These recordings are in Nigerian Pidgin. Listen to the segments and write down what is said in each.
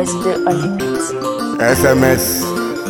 President on the beat. SMS.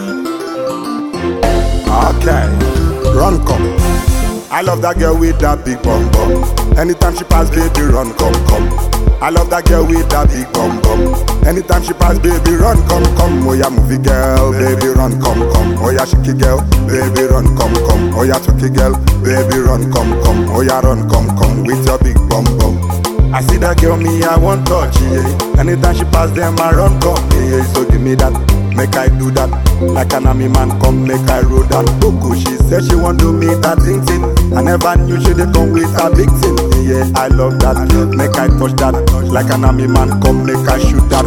Okay, run come. I love that girl with that big bum bum. Anytime she pass, baby, run come come. I love that girl with that big bum bum. Anytime she pass, baby, run come come. Oh yeah, movie girl, baby, run come come. Oh yeah, shaky girl, baby, run come come. Oh yeah, chucky girl, baby, run come come. Oh yeah, run come come with your big bum bum. I see that girl, me, I want touch, yeah. Anytime she pass them, I run come, yeah. So give me that, make I do that. Like an army man, come make I roll that. Boku, she said she want to meet that thing thing. I never knew she did come with a big thing, yeah. I love that, make I touch that. Like an army man, come make I shoot that.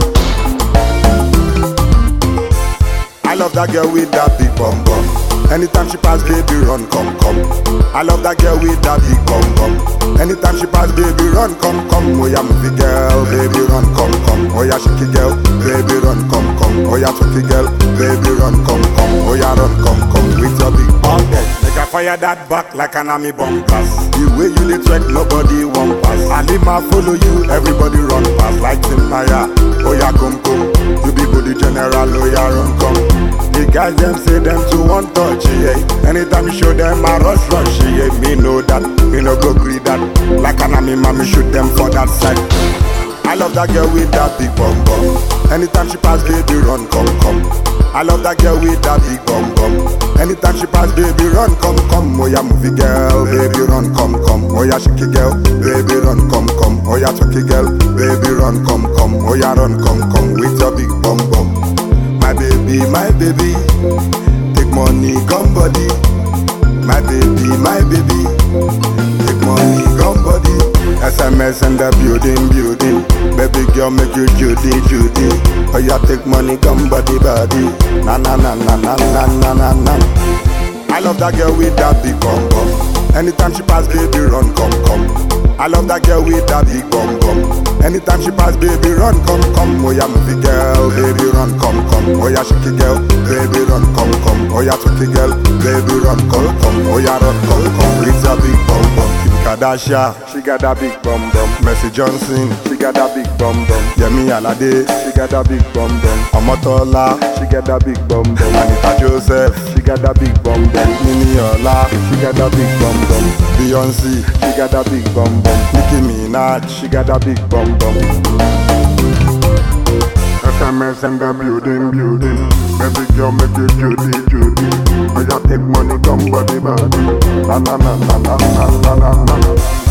I love that girl with that big bum bum. Anytime she pass, baby, run, come, come. I love that girl with that big bum bum. Anytime she pass, baby, run, come, come. Oh yeah, movie girl, baby, run, come, come. Oh yeah, shaky girl, baby, run, come, come. Oh yeah, chucky girl, baby, run, come, come. Oh yeah, run, come, come. With your big bum bum. Make I fire that back like an army bomb blast. The way you dey trek, nobody won't pass. And if I follow you, everybody run past like Timaya. Oh yeah, come, come. You be body general, oh yeah, run, come. The guys them say them to one touch, yeah. Anytime you show them a rush rush, yeah. Me know that, me no go agree that. Like an army man, me shoot them for that side. I love that girl with that big bum bum. Anytime she pass, baby, run, come, come. I love that girl with that big bum bum. Anytime she pass, baby, run, come, come. Oh yeah, movie girl, baby, run, come, come. Oh yeah, shaky girl, baby, run, come, come. Oh yeah, chucky girl, baby, run, come, come. Oh yeah, run, come, come with your big bum bum. My baby, my baby, take money, come body. My baby, my baby, take money, come body. SMS in the building, building. Baby girl, make you Judy, Judy. Oh yeah, take money, come body, body. Na na na na na na na na na. I love that girl with that big bum bum. Anytime she pass, baby, run, come, come. I love that girl with that big bum bum. Anytime she pass, baby, run, come, come. Oh yeah, movie girl, baby, run, come, come. Oh yeah, shaky girl, baby, run, come, come. Oh yeah, chucky girl, baby, run, come, come. Oh yeah, run, come, come. With a big bum bum. Kim Kardashian, she got that big bum bum. Mercy Johnson, she got that big bum bum. Yemi Alade, she got that big bum bum. Omotola, she got that big bum bum. Anita Joseph, she got that big bum bum. Nini Ola, she got that big bum bum. Beyonce, she got that big bum bum. Nicki Minaj, she got that big bum bum. SMS and the building, building. Baby girl, make you Judy, Judy. Oh, yeah, take money, come body, body. Na na na na na na na na na.